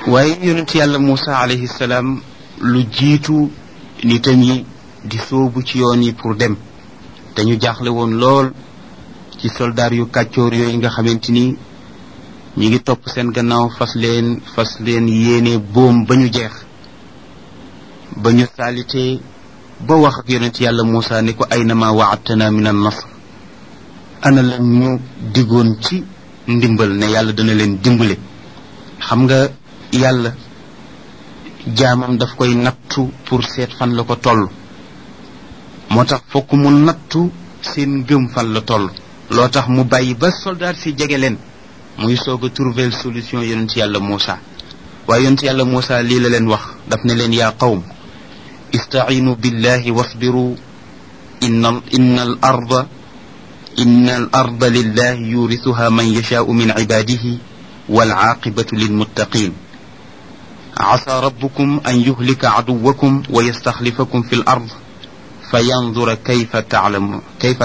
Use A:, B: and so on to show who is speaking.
A: waaye yonent yàlla Muusa alayhi salaam lu jiitu nitam yi di sóobu ci yoon yi pour dem te ñu jaaxle woon lool ci soldaar yu kàccoor yooyu nga xamante ni ñi ngi topp seen gannaaw fas leen fas leen yéene boom ba ñu jeex ba ñu saalitee ba wax ak yonent yàlla Muusa ni ko aynama waadtana min an nasr ana la ñu diggoon ci ndimbal ne yàlla dana leen dimbale xam nga yàlla jaamam daf koy nattu pour seet fan la ko toll moo tax fokk mu nattu seen ngëm fan la toll loo tax mu bàyyi ba soldat si jege leen muy soog a trouver solution yonent yàlla Muusa waaye yonent yàlla Muusa lii la leen wax daf ne leen yaa qawm istaciinu billahi wasbiru inna inna al arda inna al arda lillahi yurisuha man yashaau min cibaadihi والعاقبة للمتقين عسى ربكم أن يهلك عدوكم ويستخلفكم في الأرض فينظر كيف تعلم كيف